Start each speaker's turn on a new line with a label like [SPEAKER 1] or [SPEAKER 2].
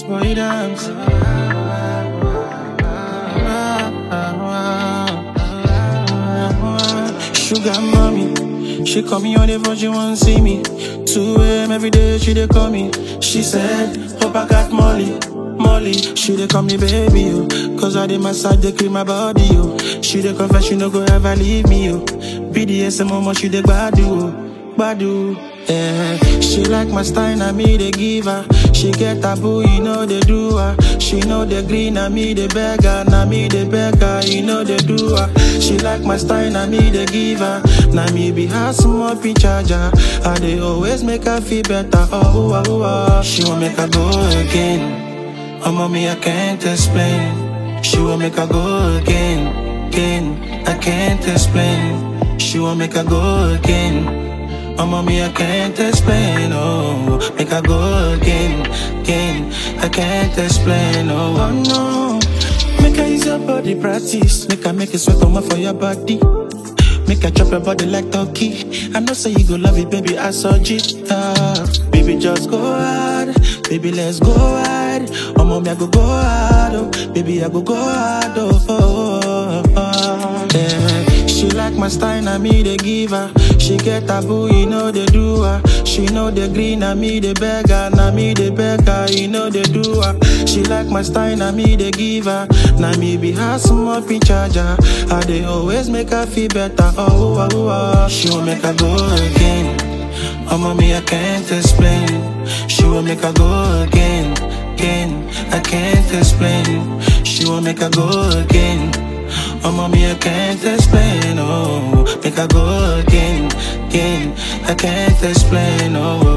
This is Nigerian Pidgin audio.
[SPEAKER 1] boy dance. Sugar mommy, she call me on the phone, she want see me. 2 a.m. every day, she dey call me. She said, hope I got Molly. Molly, she dey call me baby, yo. Cause I dey massage, dey clean my body, yo. She dey confess, she no go ever leave me, yo. BDSM, mama, she dey gbadu, oh. gbadu. Yeah, she like my style, na me dey give her. She get taboo, you know they do her. She know the green, na me dey beg her, na me dey beg her, you know they do her. She like my style, na me dey give her. Na me be her small pin charger. I dey always make her feel better. Oh, oh, oh, oh. She want make her go again. Oh, mommy, I can't explain. She want make her go again, again. I can't explain. She want make her go again. Oh, mommy, I can't explain, oh Make I go again, again I can't explain, oh, oh no Make I use your body practice Make I make it sweat on for your body Make I chop your body like turkey I know say you go love it, baby, I saw it ah. Baby, just go hard Baby, let's go hard Oh, mommy, I go go hard, oh Baby, I go go hard, oh, oh, oh, oh. Yeah. She like my style, na me they give her. She get taboo, you know they do her. She know the green, na me they beg her, na me they beg her, you know they do her. She like my style, na me they give her. Na me be her small pin charger. I they always make her feel better. Oh, oh, oh, oh. She will make her go again. Oh, mommy, I can't explain. She will make her go again, again. I can't explain. She will make her go again. Oh, mommy, I can't explain, oh Make I go again, again I can't explain, oh